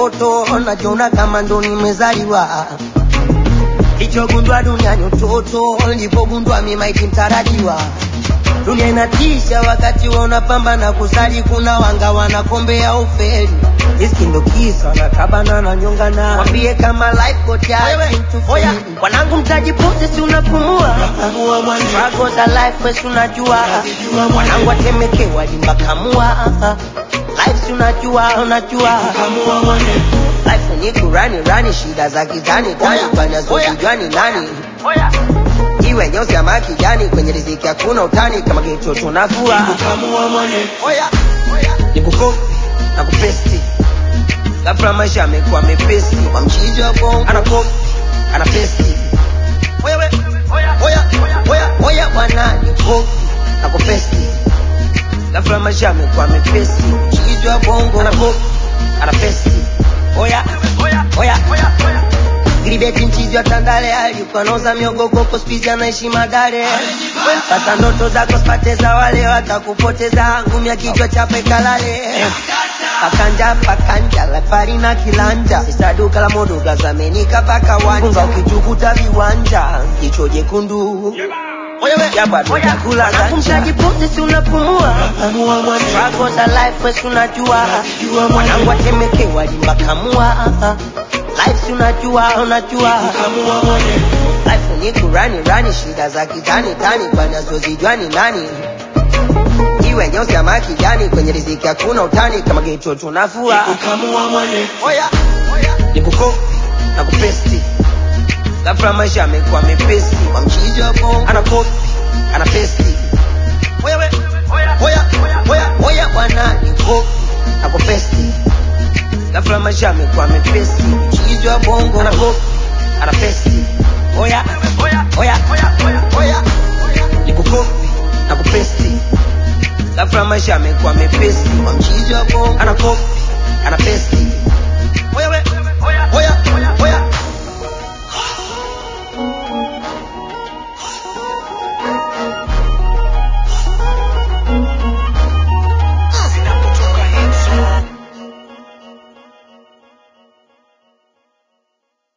mtoto najiona kama ndo nimezaliwa lichogundwa duniani utoto lipogundwa mimaiti mtarajiwa dunia inatisha wakati wa unapambana kusali kuna wanga wanakombea ufeli riski ndo kisa nakabana na nyongana wambie kama life got ya oya wanangu mtajipote si unapumua Struggle za life wesi unajua wanangu watemekewa limbakamua life si unajua unajua life ni kurani rani shida za kizani tani banazozijua ni nani iwe nyeusi ama kijani kwenye riziki hakuna utani kama kitu tunavua oya nikukopi na kupesti ghafla maisha amekuwa mepesi kwa mchizi wa bongo anakopi ana pesti wewe oya oya oya oya bwana nikopi na kupesti ghafla maisha amekuwa mepesi mchizi wa bongo anakopi ana pesti oya oya oya oya oya Gribeti mchizi wa Tandale alikuwa nauza miogo koko spizi anaishi Madare. Sasa ndoto zako sipate za wale watakupoteza, ngumi ya kichwa chape kalale. Pakanja pakanja lafari na kilanja, sisa duka la modoga zamenika paka wanja, ukitukuta viwanja jicho jekundu kumshajipote si unapumua Struggle za life wesi unajua mwanangu atemekewa limbakamua life si unajua unajua life ni kurani rani shida za kitani tani banazozijua ni nani iwe nyeusi ama kijani kwenye riziki hakuna utani kama geto tunavua oya nikukopi na kupesti ghafla maisha amekuwa mepesi kwa mchizi wa bongo anakopi ana pesti wewe oya oya oya oya bwana nikopi na kupesti ghafla maisha amekuwa mepesi mchizi wa bongo anakopi ana pesti oya oya oya oya oya oya nikukopi na kupesti ghafla maisha amekuwa mepesi kwa mchizi wa bongo anakopi ana pesti